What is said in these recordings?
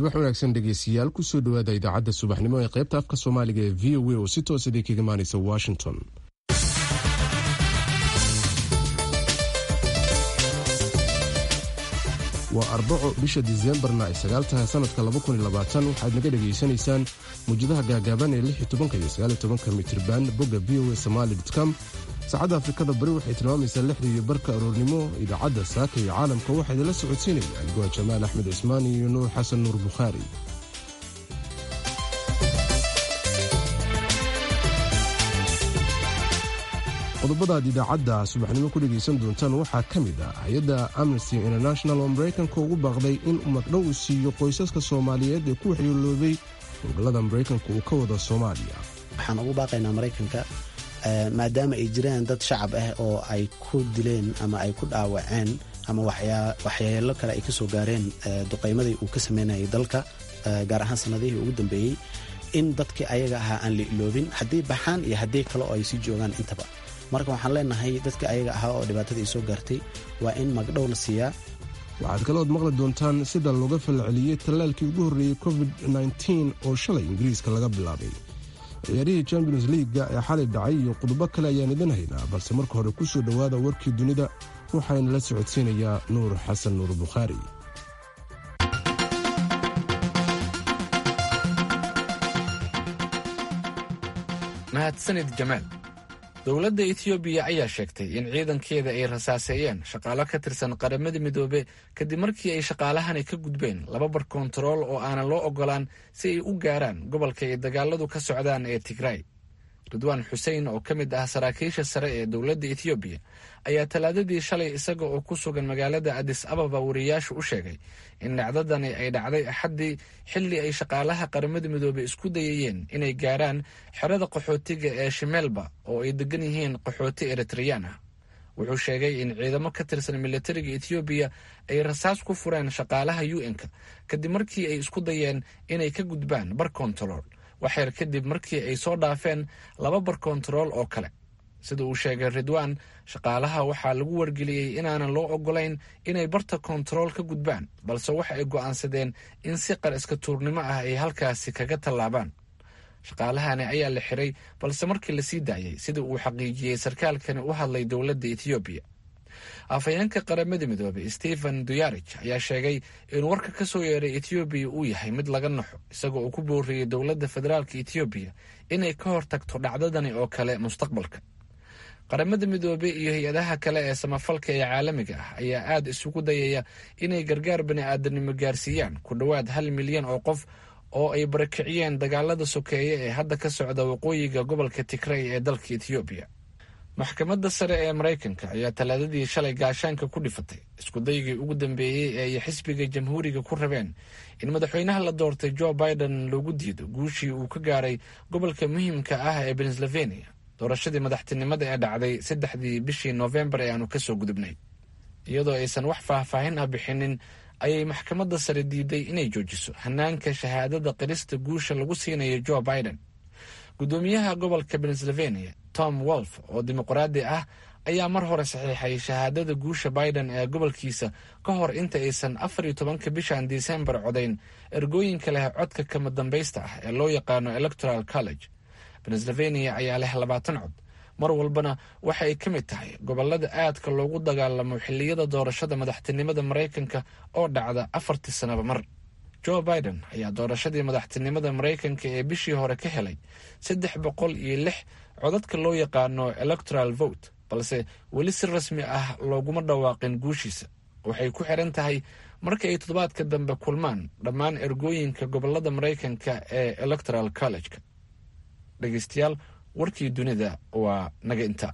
subax wanaagsan dhegeystayaal kusoo dhawaada idaacadda subaxnimo ee qaybta afka soomaaliga ee v o a oo si toos idin kaga imaanaysa washington waa arbaco bisha diseembarna ay sagaal tahay sanadka waxaad naga dhegaysanaysaan muwjadaha gaagaaban ee iyo mitirban bogga v o a somaali com saacadda afrikada bari waxay tilmaamaysaa lixdii iyo barka aroornimo idaacadda saaka iyo caalamka waxaa idinla socodsiinayaan goa jamaal axmed cismaan iyo nuur xasan nuur bukhaari qodobadaad idaacadda subaxnimo ku dhegaysan doontaan waxaa ka mid ah hay-adda amnesty international oo maraykanka ugu baaqday in magdhow uu siiyo qoysaska soomaaliyeed ee ku waxyeeloobay howlgallada maraykanka uu ka wada soomaaliya waxaan ugu baaqaynaa maraykanka maadaama ay jiraan dad shacab ah oo ay ku dileen ama ay ku dhaawaceen ama waxyeelo kale ay ka soo gaareen duqaymadii uu ka sameynayay dalka gaar ahaan sanadihii ugu dambeeyey in dadkii ayaga ahaa aan la iloobin haddii baxaan iyo haddii kale oo ay sii joogaan intaba marka waxaan leenahay dadka ayaga ahaa oo dhibaatada ay soo gaartay waa in magdhow la siiyaa waxaad kalood maqli doontaan sida looga falceliyey tallaalkii ugu horreeyey covid oo shalay ingiriiska laga bilaabay ciyaarihii champions liiga ee xalay dhacay iyo qodobo kale ayaan idin haynaa balse marka hore ku soo dhowaada warkii dunida waxaana la socodsiinayaa nuur xasan nuur bukhaari mahadsanid jamaal dowladda etiyoobiya ayaa sheegtay in ciidankeeda ay rasaaseeyeen shaqaalo ka tirsan qaramada midoobe kadib markii ay shaqaalahani ka gudbeen laba bar kontarool oo aanan loo ogolaan si ay u gaaraan gobolka ay dagaaladu ka socdaan ee tigray ridwaan xuseen oo ka mid ah saraakiisha sare ee dowladda etiyoobiya ayaa talaadadii shalay isaga oo ku sugan magaalada adis ababa wariyaashu u sheegay in dhacdadani ay dhacday axaddii xilli ay shaqaalaha qaramada midoobey isku dayayeen inay gaaraan xerada qaxootiga ee shimeelba oo ay degan yihiin qaxooti eritreyaan ah wuxuu sheegay in ciidamo ka tirsan militariga etiyoobiya ay rasaas ku fureen shaqaalaha u n-ka kadib markii ay isku dayeen inay ka gudbaan bar kontarool waxyar kadib markii ay soo dhaafeen laba bar kontarool oo kale sida uu sheegay ridwaan shaqaalaha waxaa lagu wargeliyey inaanan loo ogolayn inay barta kontarool ka gudbaan balse waxa ay go'aansadeen in si qar iska tuurnimo ah ay halkaasi kaga tallaabaan shaqaalahani ayaa la xiray balse markii lasii daayey sida uu xaqiijiyey sarkaalkani u hadlay dowladda etiyoobiya afhayeenka qaramada midoobey stephen duyarij ayaa sheegay in warka ka soo yeeray etiyoobiya uu yahay mid laga naxo isaga oo ku booriyey dowladda federaalka etiyoobiya inay ka hortagto dhacdadani oo kale mustaqbalka qaramada midoobey iyo hay-adaha kale ee samafalka ee caalamiga ah ayaa aad isugu dayaya inay gargaar bani'aadanimo gaarsiiyaan ku dhowaad hal milyan oo qof oo ay barakiciyeen dagaalada sokeeye ee hadda ka socda waqooyiga gobolka tigray ee dalka etiyoobiya maxkamadda sare ee maraykanka ayaa talaadadii shalay gaashaanka ku dhifatay iskudaygii ugu dambeeyey ee ay xisbiga jamhuuriga ku rabeen in madaxweynaha la doortay jo biden loogu diido guushii uu ka gaaray gobolka muhiimka ah ee pennsylvania doorashadii madaxtinimada ee dhacday saddexdii bishii noofembar ee aanu kasoo gudubnay iyadoo aysan wax faahfaahin ah bixinin ayay maxkamadda sare diiday inay joojiso hanaanka shahaadada qirista guusha lagu siinayo jo biden gudoomiyaha gobolka pennsylvania tom wolf oo dimuqraadi ah ayaa mar hore saxiixay shahaadada guusha biden ee gobolkiisa ka hor inta aysan afar iyo tobanka bishan disembar codayn ergooyinka leh codka kama dambaysta ah ee loo yaqaano electoral college pennsylvania ayaa leh labaatan cod mar walbana waxa ay ka mid tahay gobolada aadka loogu dagaalamo xilliyada doorashada madaxtinimada maraykanka oo dhacda afartii sanaba mar jo biden ayaa doorashadii madaxtinimada maraykanka ee bishii hore ka helay saddex boqol iyo lix codadka loo yaqaano electoral vote balse weli si rasmi ah looguma dhawaaqin guushiisa waxay ku xiran tahay marka ay toddobaadka dambe kulmaan dhammaan ergooyinka gobolada maraykanka ee electoral college-ka dhegeystayaal warkii dunida waa naga inta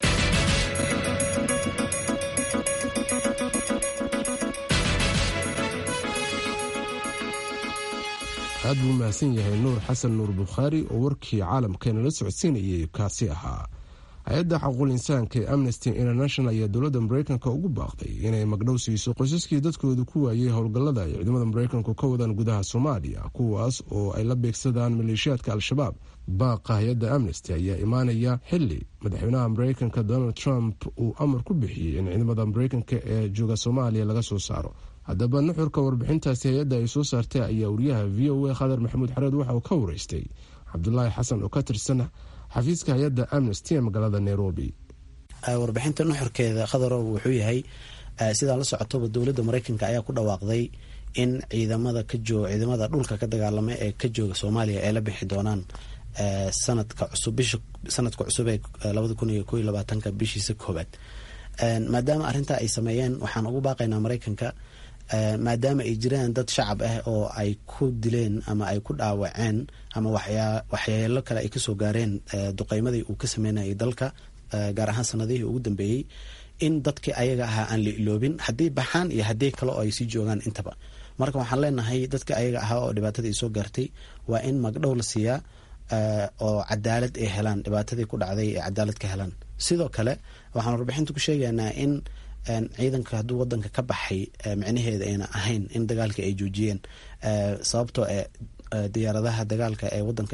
aad buu mahadsan yahay nuur xasan nuur bukhaari oo warkii caalamkeena la socodsiinayay kaasi ahaa hay-adda xaquul insaanka ee amnesty international ayaa dowladda maraykanka ugu baaqday inay magdhow siiso qoysaskii dadkooda ku waayey howlgallada ay ciidamada maraykanku ka wadaan gudaha soomaaliya kuwaas oo ay la beegsadaan maleeshiyaadka al-shabaab baaqa hay-adda amnesty ayaa imaanaya xili madaxweynaha maraykanka donald trump uu amar ku bixiyey in ciidamada maraykanka ee jooga soomaaliya laga soo saaro haddaba nuxurka warbixintaasi hay-adda ay soo saartay ayaa wariyaha v o a khadar maxamuud xareed waxa uu ka wareystay cabdulaahi xasan oo ka tirsan xafiiska hay-adda amnesty ee magaalada nairobi warbixinta nuxurkeeda khadarow wuxuu yahay sidaa la socotoba dowladda mareykanka ayaa ku dhawaaqday in ciidamada kajoog ciidamada dhulka ka dagaalama ee ka jooga soomaaliya ay la bixi doonaan sanadka cusub bisha sanadka cusub ee labada kun iyo koiyo labaatanka bishiisa koobaad maadaama arrintaa ay sameeyeen waxaan ugu baaqaynaa mareykanka maadaama ay jiraan dad shacab ah oo ay ku dileen ama ay ku dhaawaceen ama waxyeelo kale ay kasoo gaareen duqeymadii uu ka sameynayay dalka gaar ahaan sanadihii ugu dambeeyey in dadkii ayaga ahaa aan la iloobin haddii baxaan iyo haddii kale oo ay sii joogaan intaba marka waxaan leenahay dadka ayaga ahaa oo dhibaatadii soo gaartay waa in magdhow la siiyaa oo cadaalad ay helaan dhibaatadii ku dhacday ee cadaalad ka helaan sidoo kale waxaan warbixinta ku sheegaynaa in ciidanka hadduu wadanka ka baxay micnaheeda ayna ahayn in dagaalka ay joojiyeen sababtoo e diyaaradaha dagaalka ee wadanka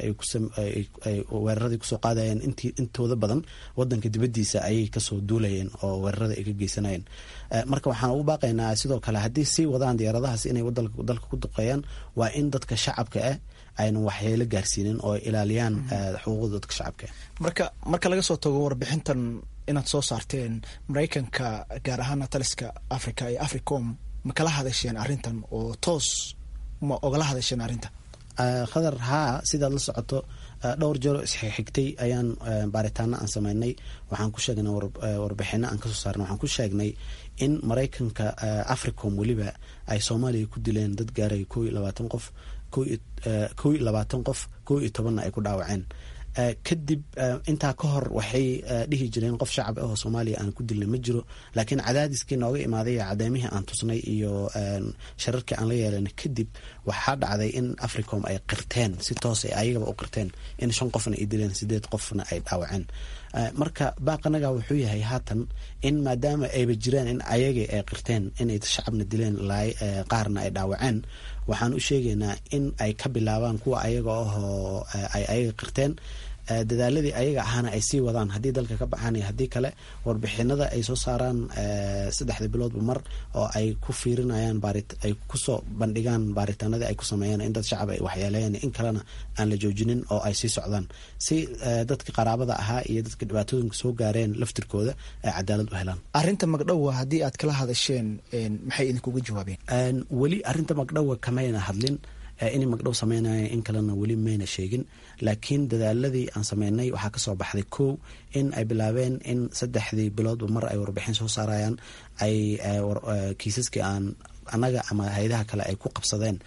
ay weeraradii kusoo qaadayeen intooda badan wadanka dibadiisa ayay kasoo duulayeen oo weerarada ay ka geysanayeen marka waxaan ugu baaqaynaa sidoo kale haddii sii wadaan diyaaradahaas inay dalka ku duqeeyaan waa in dadka shacabka ah aynan waxyeelo gaarsiinin oo ilaaliyaan xuquuqda dadka shacabka marka marka laga soo tago warbixintan inaad soo saarteen maraykanka gaar ahaana taliska africa iyo africom ma kala hadasheen arrintan oo toos ma ogala hadasheen arrinta khadar haa sidaad la socoto dhowr jeero isxigtay ayaan baaritaano aan sameynay waxaan ku sheegnay warbixino aan kasoo saarnay waxaan ku sheegnay in maraykanka africom weliba ay soomaaliya ku dileen dad gaaraya koo iyo labaatan qof koo iyo labaatan qof koo iyo tobanna ay ku dhaawaceen kadib intaa ka hor waxay dhihi jireen qof shacab ah oo soomaaliya aan ku dilnay ma jiro laakiin cadaadiskii nooga imaaday cadeymihii aan tusnay iyo shararkii aan la yeelanay kadib waxaa dhacday in africom ay qirteen si toos ay ayagaba u qirteen in shan qofna ay dileen sideed qofna ay dhaawaceen marka baaqanaga wuxuu yahay haatan in maadaama ayba jiraan in ayagii ay qirteen inay shacabna dileen qaarna ay dhaawaceen waxaan u sheegaynaa in ay ka bilaabaan kuwa ayaga ahoo ay ayaga qirteen dadaaladii ayaga ahaana ay sii wadaan haddii dalka ka baxaan iyo haddii kale warbixinada ay soo saaraan saddexda biloodba mar oo ay ku fiirinayaan ay kusoo bandhigaan baaritaanadii ay ku sameeyeen in dad shacab ay waxyeeleeyeen in kalena aan la joojinin oo ay sii socdaan si dadka qaraabada ahaa iyo dadka dhibaatooyinka soo gaareen laftirkooda ay cadaalad u helaan arrinta magdhowa haddii aad kala hadasheen maxay idinkuga jawaabeen weli arrinta magdhowa kamayna hadlin inay magdhow sameynaya in kalena weli mayna sheegin laakiin dadaaladii aan sameynay waxaa kasoo baxday kow in ay bilaabeen in saddexdii biloodba mar ay warbixin soo saarayaan ay kiisaskii aan annaga ama hay-adaha kale ay ku qabsadeen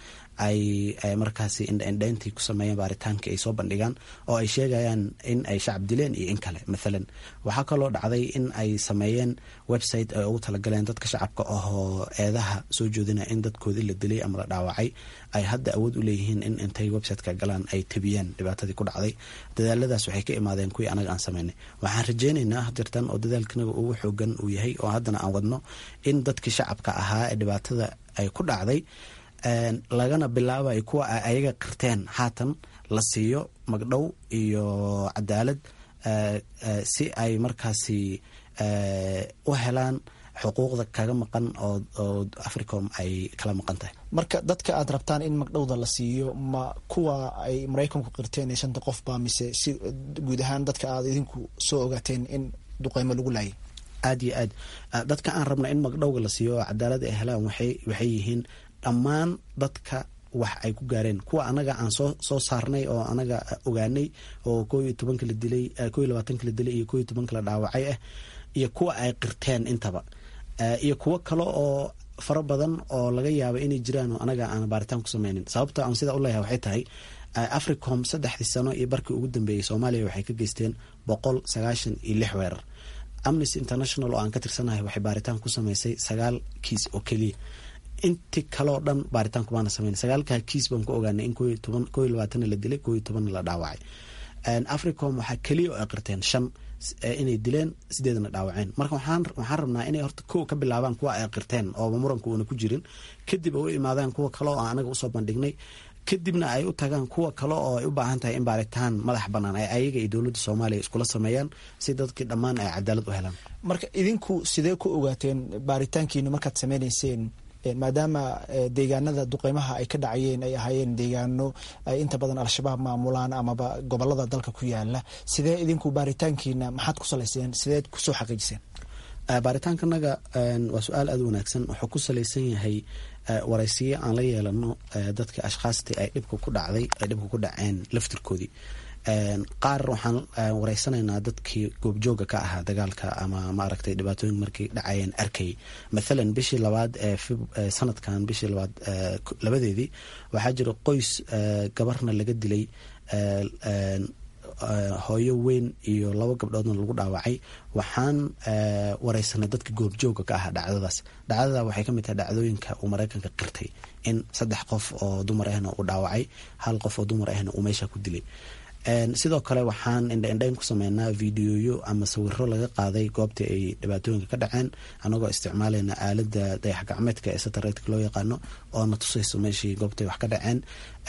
ay markaasi indhaindhayntii ku sameeyeen baaritaankii ay soo bandhigaan oo ay sheegayaan in ay shacab dileen iyo in kale mathalan waxaa kaloo dhacday in ay sameeyeen website ay ugu talagaleen dadka shacabka ahoo eedaha soo joodinaya in dadkoodii la dilay ama la dhaawacay ay hadda awood u leeyihiin in intay websiteka galaan ay tebiyeen dhibaatadii ku dhacday dadaaladaas waxay ka imaadeen kuwii anaga aan sameynay waxaan rajeynaynaa hadirtan oo dadaalkanaga ugu xoogan uu yahay oo haddana aan wadno in dadkii shacabka ahaa ee dhibaatada ay ku dhacday lagana bilaabayo kuwa ay ayaga qirteen haatan la siiyo magdhow iyo cadaalad si ay markaasi u helaan xuquuqda kaga maqan oo africom ay kala maqan tahay marka dadka aad rabtaan in magdhowda la siiyo ma kuwa ay maraykanku qirteen ee shanta qofba mise si guud ahaan dadka aad idinku soo ogaateen in duqeymo lagu laayay aada iyo aad dadka aan rabna in magdhowga la siiyo oo cadaalad ay helaan waxay waxay yihiin dhammaan dadka wax ay ku gaareen kuwa anaga aan soo soo saarnay oo anaga ogaanay oo koo iyo tobanka la dilay koo iyo labaatanka la dilay iyo koo iyo tobanka la dhaawacay ah iyo kuwa ay qirteen intaba iyo kuwo kale oo fara badan oo laga yaaba inay jiraan oo anaga aan baaritaan ku sameynin sababta aan sidaa u leeyahay waxay tahay africom saddexdii sano iyo barkii ugu dambeeyey soomaaliya waxay ka geysteen boqol sagaashan iyo lix weerar amnesty international oo aan ka tirsanahay waxay baaritaan ku sameysay sagaal kiis oo keliya inti kaleo dhan baaritaanku baana sameyn sagaalkaa kiis baan ku ogaanay in koo iyo labaatanna la dilay koo iyo tobanna la dhaawacay africom waxaa keliya oo ay qirteen shan inay dileen sideedna dhaawaceen marka waxaan rabnaa inay horta kow ka bilaabaan kuwa ay qirteen ooba muranka uuna ku jirin kadib ay u imaadaan kuwa kale oo anaga usoo bandhignay kadibna ay u tagaan kuwa kale oo ay u baahan tahay in baaritaan madax banaan ay ayaga iyo dowladda soomaaliya iskula sameeyaan si dadkii dhammaan ay cadaalad u helaan marka idinku sidee ku ogaateen baaritaankiina markaad sameynayseen maadaama deegaanada duqeymaha ay ka dhacayeen ay ahaayeen deegaano ay inta badan al-shabaab maamulaan amaba gobolada dalka ku yaala sidee idinku baaritaankiina maxaad ku salayseen sideed kusoo xaqiijiseen baaritaankanaga waa su-aal aada u wanaagsan wuxuu ku salaysan yahay waraysiyo aan la yeelano dadka ashkhaastii ay dhibka ku dhacday ay dhibka ku dhaceen laftirkoodii qaar waxaan wareysanaynaa dadkii goobjooga ka ahaa dagaalka ama maaragtay dhibaatooyin markay dhacayeen arkay mathalan bishii labaad ee sanadkan bishii labaad labadeedii waxaa jira qoys gabarna laga dilay hooyo weyn iyo laba gabdhoodna lagu dhaawacay waxaan wareysanay dadka goobjooga ka ahaa dhacdadaas dhacdada waxay kamid tahay dhacdooyinka uu mareykanka qirtay in saddex qof oo dumar ahna uu dhaawacay hal qof oo dumar ahna uu meesha ku dilay sidoo kale waxaan indhaindhayn ku sameynaa videoyo ama sawiro laga qaaday goobtii ay dhibaatooyinka ka dhaceen anagoo isticmaalayna aalada dayax gacmeedka ee sataretka loo yaqaano oo na tusayso meeshii goobtay wax ka dhaceen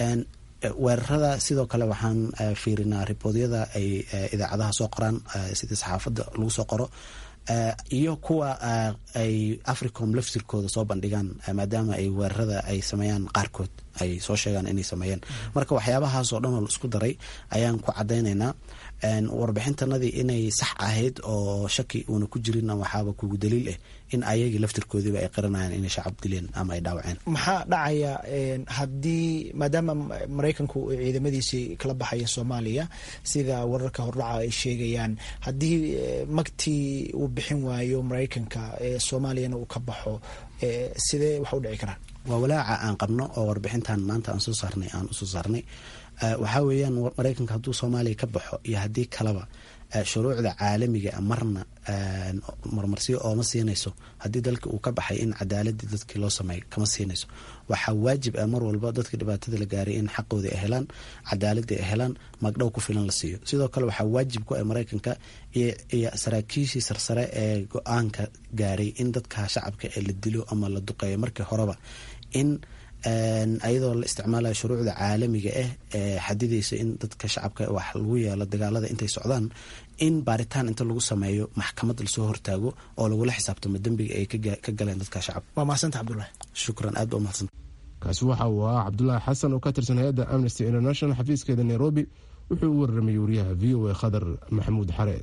weerarada sidoo kale waxaan fiirinaa riboodyada ay idaacadaha soo qoraan sida saxaafadda lagu soo qoro iyo kuwa ay africom laftirkooda soo bandhigaan maadaama ay weerarada ay sameeyaan qaarkood ay soo sheegaan inay sameeyeen marka waxyaabahaas oo dhan oo la isku daray ayaan ku cadaynaynaa warbixintanadii inay sax ahayd oo shaki uuna ku jirin waxaaba kugu daliil ah in ayagii laftirkoodiiba ay qiranayaan inay shacab dileen ama ay dhaawaceen maxaa dhacaya haddii maadaama maraykanku ciidamadiisii kala baxaya soomaaliya sida wararka hordhaca ay sheegayaan haddii magtii uu bixin waayo maraykanka soomaaliyana uu ka baxo sidee wax u dhici karaan waa walaaca aan qabno oo warbixintan maanta aan soo saarnay aan usoo saarnay waxaa weeyaan maraykanka hadduu soomaaliya ka baxo iyo haddii kaleba shuruucda caalamiga marna marmarsiyo ooma siinayso haddii dalka uu ka baxay in cadaaladii dadkii loo sameeyo kama siinayso waxaa waajib ah mar walba dadka dhibaatada la gaaray in xaqooda ay helaan cadaaladii ay helaan magdhow ku filan la siiyo sidoo kale waxaa waajib ku ah maraykanka iyo saraakiishii sarsare ee go-aanka gaaray in dadka shacabka ee la dilo ama la duqeeyo markii horeba in ayadoo la isticmaalayo shuruucda caalamiga ah ee xadidaysa in dadka shacabka wax lagu yeelo dagaalada intay socdaan in baaritaan inta lagu sameeyo maxkamad lasoo hortaago oo lagula xisaabtamo dembiga ay ka galeen dadka shacabka waa mahadsanti cabdulahi shukran aad ba umahadsanta kaasi waxa uu ahaa cabdulaahi xasan oo ka tirsan hay-adda amnesty international xafiiskeeda nairobi wuxuu u wararamay wariyaha v o a khadar maxamuud xareed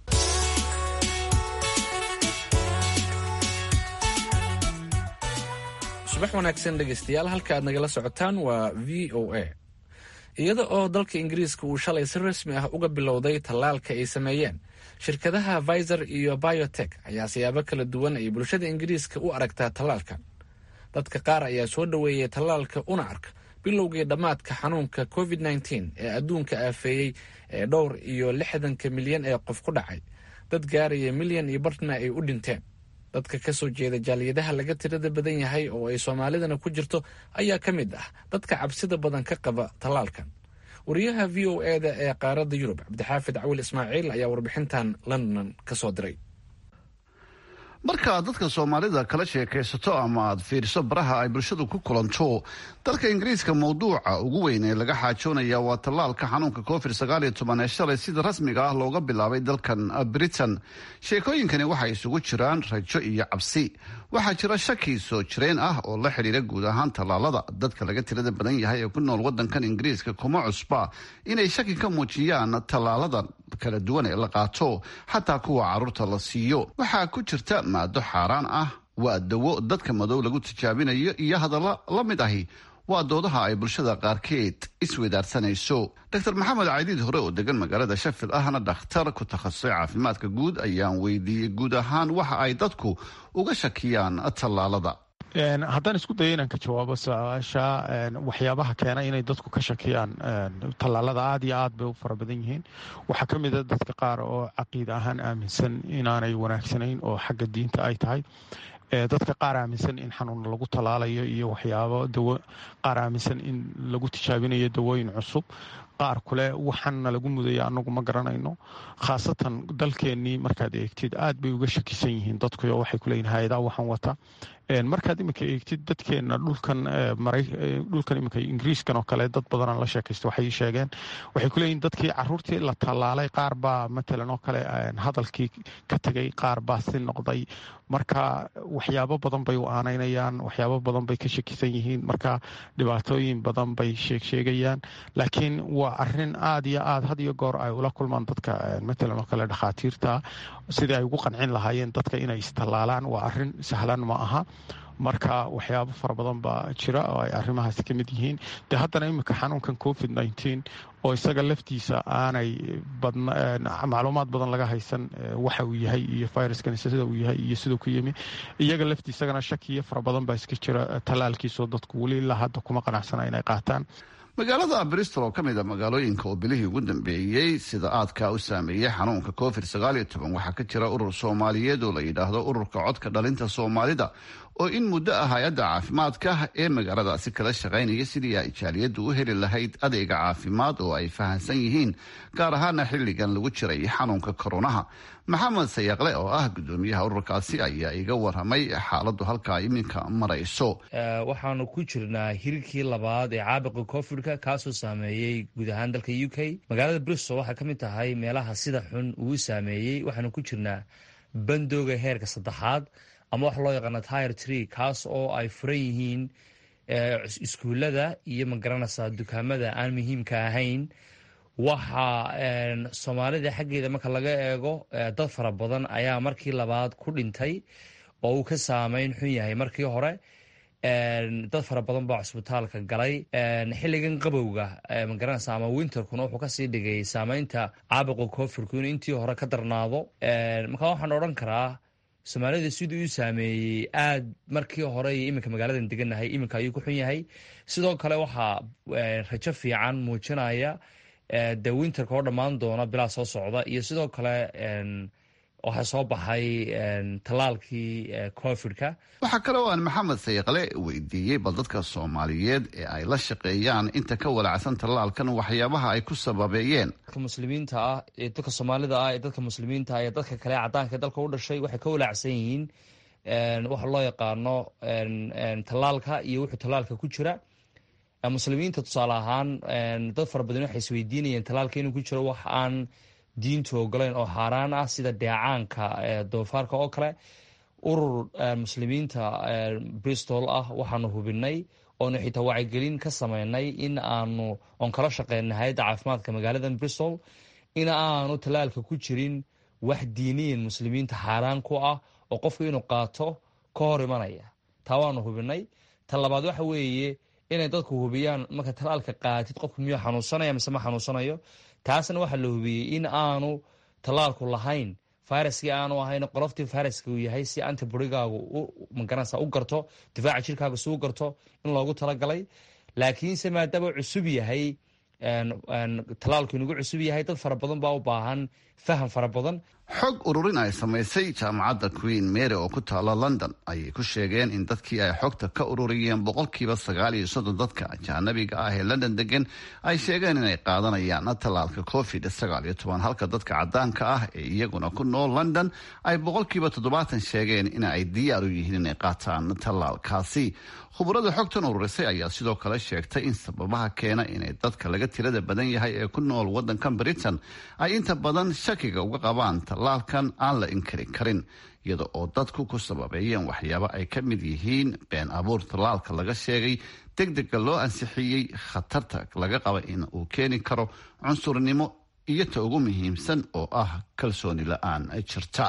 subax wanaagsan dhegaystayaal halka aad nagala socotaan waa v o a iyada oo dalka ingiriiska uu shalay si rasmi ah uga bilowday tallaalka ay sameeyeen shirkadaha viser iyo biotek ayaa siyaabo kala duwan ay bulshada ingiriiska u aragtaa tallaalkan dadka qaar ayaa soo dhoweeyay tallaalka una arka bilowgii dhammaadka xanuunka covid nteen ee adduunka aafeeyey ee dhowr iyo lixdanka milyan ee qof ku dhacay dad gaaraya milyan iyo bartna ay u dhinteen dadka ka soo jeeda jaaliyadaha laga tirada badan yahay oo ay soomaalidana ku jirto ayaa ka mid ah dadka cabsida badan ka qaba tallaalkan wariyaha v o e da ee qaaradda yurub cabdixaafid cawil ismaaciil ayaa warbixintan london ka soo diray marka aad dadka soomaalida kala sheekaysato ama aad fiiriso baraha ay bulshadu ku kulanto dalka ingiriiska mowduuca ugu weyn ee laga xaajoonaya waa tallaalka xanuunka covid sagaal iyo toban ee shalay sida rasmiga ah looga bilaabay dalkan britain sheekooyinkani waxay isugu jiraan rajo iyo cabsi waxaa jira shaki soo jireen ah oo la xidhiira guud ahaan tallaalada dadka laga tirada badan yahay ee ku nool wadankan ingiriiska kuma cusba inay shaki ka muujiyaan tallaalada kala duwan ee la qaato xataa kuwa caruurta la siiyo waxaa ku jirta maado xaaraan ah waa dawo dadka madow lagu tijaabinayo iyo hadalla la mid ahi waa doodaha ay bulshada qaarkeed isweydaarsanayso dr maxamed caydiid hore oo degan magaalada shafil ahna dhakhtar ku takhasusay caafimaadka guud ayaan weydiiyey guud ahaan waxa ay dadku uga shakiyaan tallaalada haddaan isku dayo inaan ka jawaabo su-aasha waxyaabaha keena inay dadku ka shakiyaan tallaalada aada iyo aad bay u fara badan yihiin waxaa ka mid a dadka qaar oo caqiid ahaan aaminsan inaanay wanaagsanayn oo xagga diinta ay tahay dadka qaar aaminsan in xanuun lagu tallaalayo iyo waxyaabo dawo qaar aaminsan in lagu tijaabinayo dawooyin cusub qaar kule waxaana lagu mudaya anagu ma garanayno khaasatan dalkeenii markaad eegtid aad bay uga shakisan yihiin dadkuyo waxay kuleeyihin hay-adaa waxaan wata markaad iminka eegtid dadkeena dhulkan dhulkan iminka ingiriiskan oo kale dad badanaan la sheekaysta waxay sheegeen waxay kuleeyihin dadkii caruurtii la tallaalay qaar baa matalan oo kale hadalkii ka tegay qaar baa si noqday marka waxyaabo badan bay u aanaynayaan waxyaabo badan bay ka shakisan yihiin marka dhibaatooyin badan bay sheegsheegayaan laakiin waa arin aad iyo aad had iyo goor ay ula kulmaan dadka matalan oo kale dhakhaatiirta sidii ay ugu qancin lahaayeen dadka inay istallaalaan waa arin sahlan ma aha marka waxyaabo fara badan baa jira oo ay arrimahaasi ka mid yihiin de haddana iminka xanuunkan covid nneteen oo isaga laftiisa aanay macluumaad badan laga haysan waxa uu yahay iyo viruskan sida uu yahay iyo siduu ku yimi iyaga laftiisagana shakiyo fara badan baa iska jira tallaalkiisoo dadku weli ilaa hadda kuma qanacsana inay qaataan magaalada bristol oo ka mid a magaalooyinka oo bilihii ugu dambeeyey sida aadkaa u saameeyey xanuunka covid sagaaliyo toban waxaa ka jira urur soomaaliyeed oo la yidhaahdo ururka codka dhalinta soomaalida oo in muddo ah hay-adda caafimaadka ee magaaladaasi kala shaqaynaya sidii ay jaaliyaddu u heli lahayd adeega caafimaad oo ay fahamsan yihiin gaar ahaana xilligan lagu jiray xanuunka koronaha maxamed sayaqle oo ah gudoomiyaha ururkaasi ayaa iga waramay xaaladdu halkaa iminka marayso waxaanu ku jirnaa hirkii labaad ee caabuqa covidka kaasoo saameeyey guud ahaan dalka u k magaalada bristol waxay ka mid tahay meelaha sida xun uu saameeyey waxaanu ku jirnaa bandooga heerka saddexaad ama wax loo yaqaano tire tree kaas oo ay furan yihiin iskuullada iyo magaranaysaa dukaamada aan muhiimka ahayn waxa soomaalida xaggeeda marka laga eego dad fara badan ayaa markii labaad ku dhintay oo uu ka saameyn xun yahay markii hore dad fara badan baa cusbitaalka galay xilligan qabowga magaranaysa ama winterkuna wuxuu kasii dhigay saameynta caabuqa covidku in intii hore ka darnaado marka waxaan odhan karaa soomaalida siduu u saameeyey aad markii hore iyo iminka magaaladan deganahay iminka ayuu ku xun yahay sidoo kale waxaa rajo fiican muujinaya de winterka oo dhammaan doona bilaa soo socda iyo sidoo kale waxaa soo baxay tallaalkii covidka waxaa kale oo aan maxamed sayaqle weydiiyey bal dadka soomaaliyeed ee ay la shaqeeyaan inta ka walacsan tallaalkan waxyaabaha ay ku sababeeyeen dadka muslimiinta ah ee dadka soomaalida ah ee dadka muslimiinta ah ee dadka kale cadaanka dalka u dhashay waxay ka walacsan yihiin waxa loo yaqaano tallaalka iyo wuxuu tallaalka ku jira muslimiinta tusaale ahaan dad fara badan waxay isweydiinayeen tallaalka inuu ku jiro wax aan diintu ogolayn oo xaaraan ah sida deecaanka doofaarka oo kale urur muslimiinta bristol ah waxaanu hubinay oonu xitaa wacyigelin ka sameynay in aanu oon kala shaqeynay hay-adda caafimaadka magaalada bristol in aanu tallaalka ku jirin wax diiniyan muslimiinta xaaraan ku ah oo qofku inuu qaato ka hor imanaya taa waanu hubinay ta labaad waxa weeye inay dadku hubiyaan marka tallaalka qaatid qofku miyuu xanuunsanaya mise ma xanuunsanayo taasna waxaa la hubiyey in aanu tallaalku lahayn viruskii aanu ahayn qoloftii viruska uu yahay si antiborigaagu magaranaysa u garto difaaca jirkaaga si u garto in loogu talagalay laakiinse maadaama cusub yahay tallaalku inugu cusub yahay dad fara badan baa u baahan faham fara badan xog ururin ay samaysay jaamacadda queen mary oo ku taala london ayay ku sheegeen in dadkii ay xogta ka ururiyeen boqolkiiba sagaal iyo soddon dadka ajaanabiga ah ee london degan ay sheegeen inay qaadanayaan tallaalka covid sagaal iyo toban halka dadka cadaanka ah ee iyaguna ku nool london ay boqolkiiba toddobaatan sheegeen in ay diyaar u yihiin inay qaataan tallaalkaasi khubarada xogtan ururisay ayaa sidoo kale sheegtay in sababaha keena inay dadka laga tirada badan yahay ee ku nool wadankan britain ay inta badan shakiga uga qabaan tallaalkan aan la inkari karin iyada oo dadku ku sababeeyeen waxyaabo ay ka mid yihiin been abuur tallaalka laga sheegay degdega loo ansixiyey khatarta laga qaba in uu keeni karo cunsurnimo iyo ta ugu muhiimsan oo ah kalsooni la-aan jirta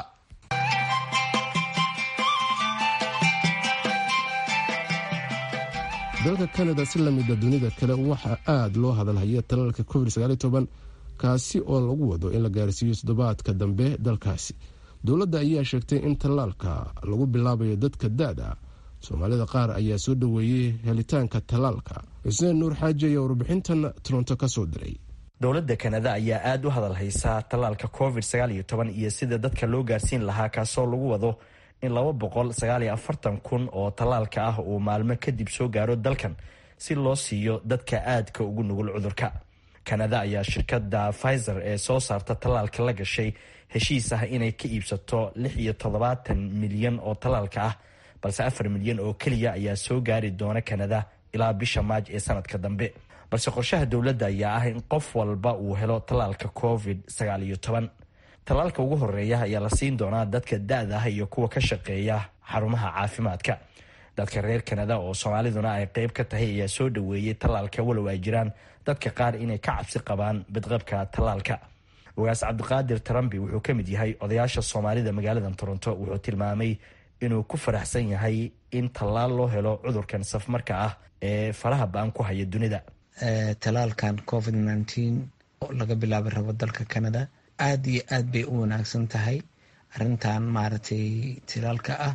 dalka kanada si lamida dunida kale waxaa aad loo hadalhaya tallaalka covid kaasi oo lagu wado in la gaarsiiyo toddobaadka dambe dalkaasi dowladda ayaa sheegtay in tallaalka lagu bilaabayo dadka da-da soomaalida qaar ayaa soo dhoweeyey helitaanka tallaalka xuseen nuur xaaji ayaa warbixintan toronto ka soo diray dowladda kanada ayaa aada u hadalhaysa tallaalka covid iyo sida dadka loo gaarsiin lahaa kaasoo lagu wado in laba boqol sagaaliyo afartan kun oo tallaalka ah uu maalmo kadib soo gaaro dalkan si loo siiyo dadka aadka ugu nugul cudurka kanada ayaa shirkadda pfizer ee soo saarta tallaalka la gashay heshiis ah inay ka iibsato lix iyo toddobaatan milyan oo tallaalka ah balse afar milyan oo keliya ayaa soo gaari doona kanada ilaa bisha maaj ee sanadka dambe balse qorshaha dowladda ayaa ah in qof walba uu helo tallaalka covid sagaal iyo toban tallaalka ugu horeeya ayaa la siin doonaa dadka da-da ah iyo kuwa ka shaqeeya xarumaha caafimaadka dadka reer kanada oo soomaaliduna ay qeyb ka tahay ayaa soo dhoweeyey tallaalka walow ay jiraan dadka qaar inay ka cabsi qabaan bidqabka tallaalka ogaas cabdiqaadir tarambi wuxuu ka mid yahay odayaasha soomaalida magaalada toronto wuxuu tilmaamay inuu ku faraxsan yahay in tallaal loo helo cudurkan safmarka ah ee faraha ba-an ku haya dunida talaalkan covid nneteen oo laga bilaabi rabo dalka canada aada iyo aad bay u wanaagsan tahay arrintan maaragtay talaalka ah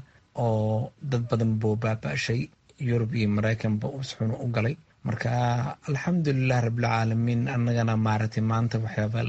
oo dad badan buu baaba-shay yurub iyo mareykanba usxun u galay marka alxamdulilah rabilcaalamiin annagana maaragtay maanta waxyaaba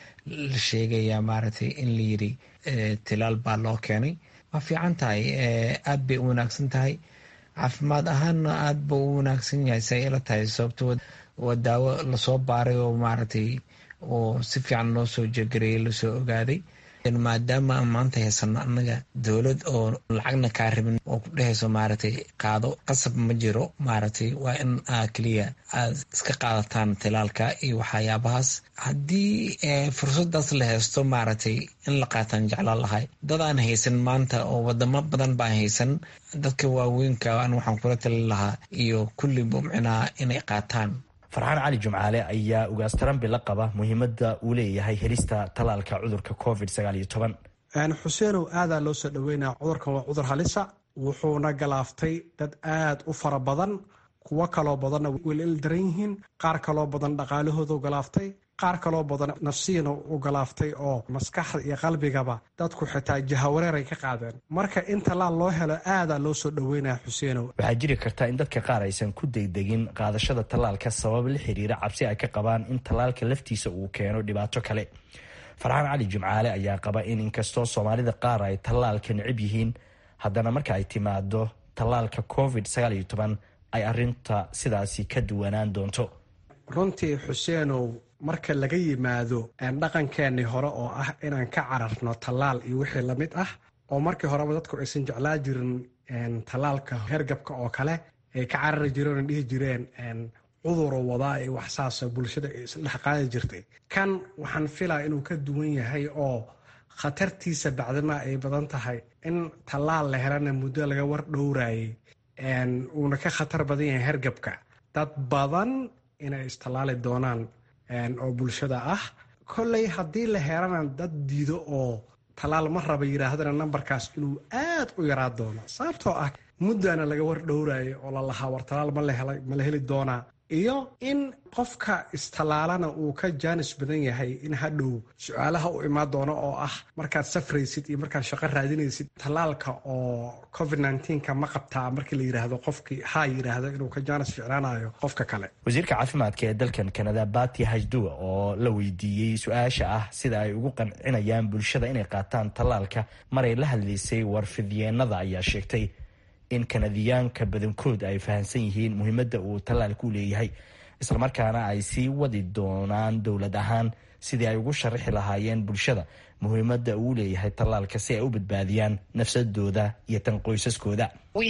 la sheegayaa maaragtay in la yiri tilaal baa loo keenay waa fiican tahay aad bay u wanaagsan tahay caafimaad ahaanna aad buu u wanaagsan yahay say ila tahay sababto waa daawo lasoo baaray oo maaragtay oo si fiican loo soo jegareeyay lasoo ogaaday maadaama maanta haysano annaga dowlad oo lacagna kaa rabin oo ku dhehayso maaragtay qaado qasab ma jiro maaragtay waa in aa keliya aad iska qaadataan tilaalka iyo waxyaabahaas haddii fursadaas la haysto maaragtay in la qaataan jeclaan lahay dadaan haysan maanta oo wadamo badan baan haysan dadka waaweynka an waxaan kula talin lahaa iyo kulliba micnaha inay qaataan farxaan cali jumcaale ayaa ugaas tarambi la qaba muhiimadda uu leeyahay helista tallaalka cudurka covid sagaal iyo toban xuseenow aadaa loo soo dhaweynaya cudurkan waa cudur halisa wuxuuna galaaftay dad aad u fara badan kuwo kaloo badanna welil daran yihiin qaar kaloo badan dhaqaalahooda galaaftay qaar kaloo badan nafsiyana u galaaftay oo maskaxda iyo qalbigaba dadku xitaa jahawareeray ka qaadeen marka in tallaal loo helo aadaa loo soo dhaweynaya xuseenow waxaa jiri karta in dadka qaar aysan ku degdegin qaadashada tallaalka sabab la xiriira cabsi ay ka qabaan in tallaalka laftiisa uu keeno dhibaato kale farxaan cali jimcaale ayaa qaba in inkastoo soomaalida qaar ay tallaalka necib yihiin haddana marka ay timaado tallaalka covid sagaal iyo toban ay arinta sidaasi ka duwanaan doonto runtii xuseenow marka laga yimaado dhaqankeennii hore oo ah inaan ka cararno tallaal iyo wixii lamid ah oo markii horeba dadku aysan jeclaa jirin tallaalka hergabka oo kale ay ka carari jireen oo dhihi jireen cuduro wadaa iyo waxsaasa bulshada ay isdhex qaadi jirtay kan waxaan filaa inuu ka duwan yahay oo khatartiisa bacdima ay badan tahay in tallaal la helana muddo laga war dhowraayay uuna ka khatar badan yahay hergabka dad badan inay istallaali doonaan oo bulshada ah kolley haddii la helana dad diido oo tallaal ma raba yidhaahdana nambarkaas inuu aad u yaraa doono sababtoo ah muddana laga war dhowraayo oo la lahaa war tallaal ma la heli doonaa iyo in qofka istallaalana uu ka jaanis badan yahay in hadhow su-aalaha u imaan doono oo ah markaad safraysid iyo markaad shaqo raadinaysid tallaalka oo covid nka ma qabtaa markii la yidhaahdo qofkii haa yidhaahdo inuu ka jaanis ficnaanayo qofka kale wasiirka caafimaadka ee dalkan kanada bati hajduwa oo la weydiiyey su-aasha ah sida ay ugu qancinayaan bulshada inay qaataan tallaalka maray la hadlaysay warfidyeenada ayaa sheegtay in kanadiyaanka badankood ay fahamsan yihiin muhiimadda uu tallaalku leeyahay islamarkaana ay sii wadi doonaan dowlad ahaan sidii ay ugu sharaxi lahaayeen bulshada muhiimadda uu leeyahay tallaalka si ay u badbaadiyaan nafsadooda iyo tan qoysaskooda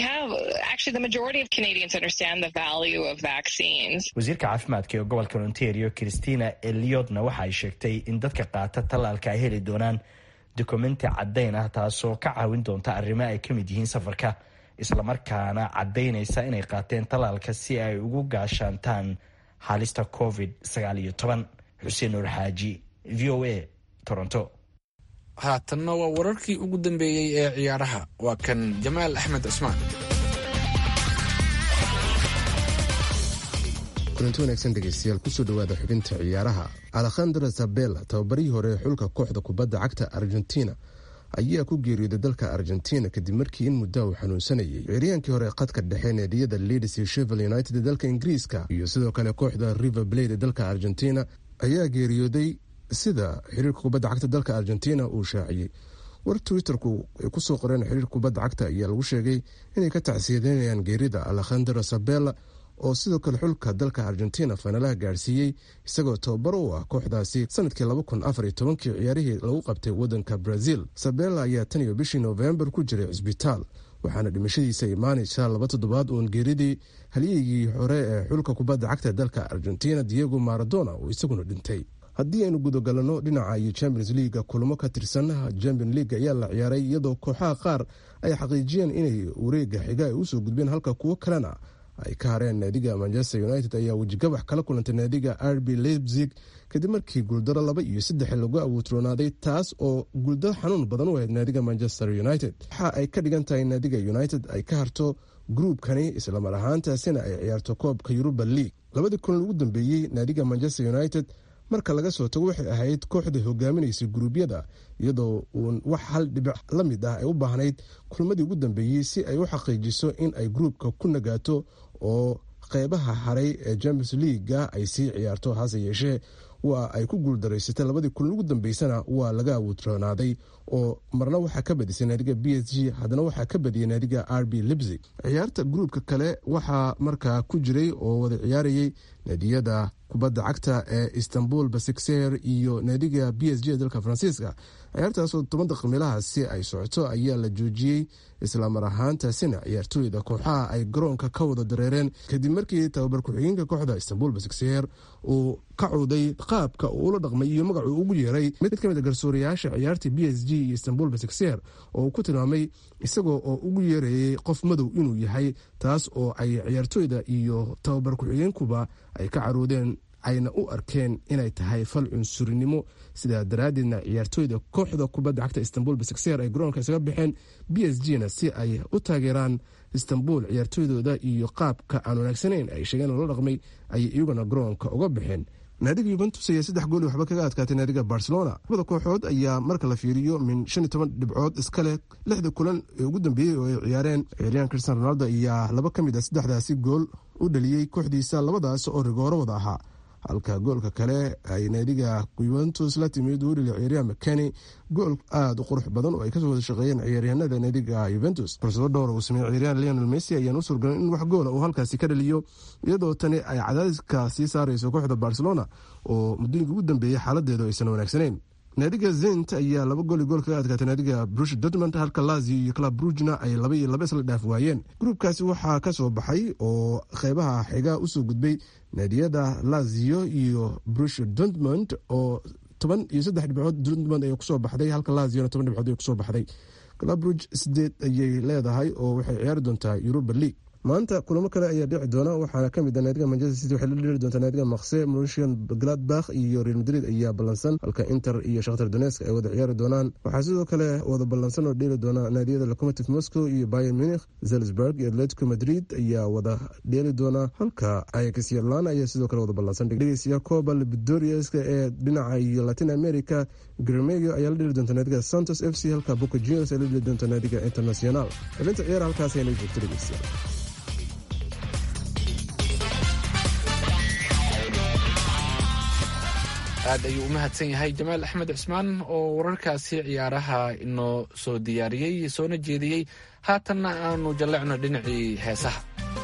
wasiirka caafimaadka ee gobolka ontario christina eliotna waxa ay sheegtay in dadka qaata tallaalka ay heli doonaan dokumenti caddayn ah taasoo ka caawin doonta arrimo ay ka mid yihiin safarka islamarkaana caddaynaysa inay qaateen tallaalka si ay ugu gaashaantaan halista covid sagaal iyo toban xuseen nuur xaaji v o a toronto haatanna waa wararkii ugu dambeeyey ee ciyaaraha waa kan jamaal axmed cismaan kulanti wanaagsan dhegeystayaal kusoo dhawaada xubinta ciyaaraha alekhandra sabela tababarihii hore ee xulka kooxda kubadda cagta argentina ayaa ku geeriyooday dalka argentina kadib markii in muddaa uu xanuunsanayay ciryaankii hore qadka dhexe neediyada leeds iyo shevel united ee dalka ingiriiska iyo sidoo kale kooxda river blade ee dalka argentina ayaa geeriyooday sida xiriirka kubadda cagta dalka argentina uu shaaciyey war twitterku ay kusoo qoreen xiriirka kubadda cagta ayaa lagu sheegay inay ka tacsiyadeynayaan geerida alekhandra sabela oo sidoo kale xulka dalka argentina faynalaha gaarsiiyey isagoo tababaro u ah kooxdaasi sanadkii kii ciyaarihii lagu qabtay wadanka brazil sabela ayaa tan iyo bishii noofembar ku jiray cisbitaal waxaana dhimashadiisa imaanaysa laba toddobaad uun geeridii halyeygii hore ee xulka kubadda cagta dalka argentina diego maradona oo isaguna dhintay haddii aynu gudagalano dhinaca iyo champions leaga kulamo ka tirsan champion league ayaa la ciyaaray iyadoo kooxaha qaar ay xaqiijiyeen inay wareega xiga ay usoo gudbeen halka kuwo kalena ay ka hareen naadiga manchester united ayaa wejigabax kala kulantay naadiga rb leipzig kadib markii guuldaro laba iyo saddex lagu abuutroonaaday taas oo guuldaro xanuun badan u ahayd naadiga manchester united waxa ay ka dhigan tahay naadiga united ay ka harto gruubkani islamar ahaantaasina ay ciyaarto koobka yuruba league labadii kulan ugu dambeeyey naadiga manchester united marka laga soo tago waxay ahayd kooxda hogaaminaysay guruubyada iyadoo uun wax hal dhibic la mid ah ay u baahnayd kulmadii ugu dambeeyey si ay u xaqiijiso in ay gruubka ku nagaato oo qeybaha haray ee champions leaga ay sii ciyaarto hase yeeshee waa ay ku guuldaraysatay labadii kulan ugu dambeysana waa laga awoodroonaaday oo marna waxaa ka badisay naadiga b s g haddana waxaa ka badiyay naadiga r b libsig ciyaarta gruubka kale waxaa markaa ku jiray oo wada ciyaarayay naadiyada kubadda cagta ee istanbul basikser iyo naadiga b s g ee dalka faransiiska ciyaartaasoo toban daqiiqmeelahaasi ay socoto ayaa la joojiyey islamar ahaantaasina ciyaartooyda kooxaha ay garoonka ka wada dareereen kadib markii tababar ku-xigeenka kooxda istanbul basikser uu ka cuuday qaabka uu ula dhaqmay iyo magacuu ugu yeeray mid ka mid a garsoorayaasha ciyaarta b s g iyo istanbul basikser oo uu ku tilmaamay isagoo oo ugu yeerayay qof madow inuu yahay taas oo ay ciyaartooyda iyo tababar ku-xigeenkuba ay ka caroodeen ayna u arkeen inay tahay fal cunsurinimo sidaa daraaddeedna ciyaartooyda kooxda kubadda cagta istanbul basikser ay garoonka isaga baxeen b s g na si ay u taageeraan istanbul ciyaartooydooda iyo qaabka aan wanaagsanayn ay sheegeen oo la dhaqmay ayay iyaguna garoonka uga baxeen naadiga yuventus ayaa saddex gooli waxba kaga adkaatay naadiga barcelona labada kooxood ayaa marka la fiiriyo min shan iyo toban dhibcood iska leh lixda kulan ee ugu dambeeyey oo ay ciyaareen ciyaaryahan cristian ronaldo ayaa laba ka mid a saddexdaasi gool u dhaliyey kooxdiisa labadaas oo rigooro wada ahaa halka goolka kale ay naadiga yuventus la timid uu dhaliya ciyaaryahan makeni gool aada u qurux badan oo ay kasoo wada shaqeeyeen ciyaaryahanada naadiga yuventus fursado dhowr uu sameeyey ciyaaryahan leonel messi ayaan u suurgalay in wax goola uu halkaasi ka dhaliyo iyadoo tani ay cadaadiska sii saareyso kooxda barcelona oo muddooyinka ugu dambeeyey xaaladeedu aysan wanaagsanayn naadiga zent ayaa laba gooli gool kaga adkaatay naadiga brush dortmund halka lazio iyo club brugna ay laba iyo laba isla dhaaf waayeen gruubkaasi waxaa ka soo baxay oo qeybaha xiga usoo gudbay naadiyada lazio iyo brush dortmund oo toban iyo saddex dhibcood dortmund ay kusoo baxday halka laziona toban dhibcood ay kusoo baxday club bruge sideed ayay leedahay oo waxay ciyaari doontaa europa league maanta kulamo kale ayaa dhici doona waxaana kamid a naadiga manchester city waxay la dhiri doontaa naadiga makse marusian gladbach iyo real madrid ayaa ballansan halka inter iyo shakhtar donesk ay wada ciyaari doonaan waxaa sidoo kale wada ballansan oo dheeli doona naadiyada locomotive moscow iyo bayan munich zelsburg iyo atletico madrid ayaa wada dheeli doona halka ayax yarlan ayaa sidoo kale wada ballansan dhegeystayaal coba libidoriaska ee dhinaca iyo latin america gremego ayaa la dheli doonta naadiga santos f c halka boca juniors ay la dheli doonta naadiga international xibinta ciyaar halkaas ayna joogto dhegeystayaal aad ayuu u mahadsan yahay jamaal axmed cismaan oo wararkaasi ciyaaraha inoo soo diyaariyey soona jeediyey haatanna aanu jallecno dhinacii heesaha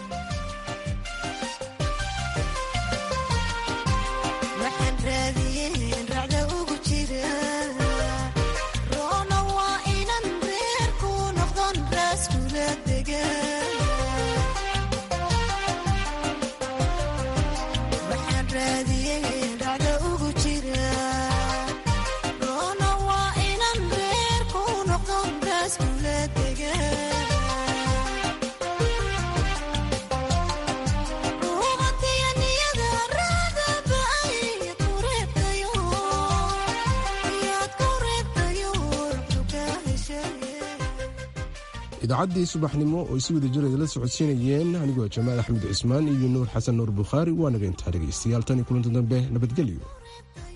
idaacaddii subaxnimo oo isi wada jiraya la socodsiinayeen anigoo jamaal axmed cismaan iyo nuur xasan nuur bukhaari waa naga intaa dhegaystayaal tan iyo kulanti dambe nabadgelyo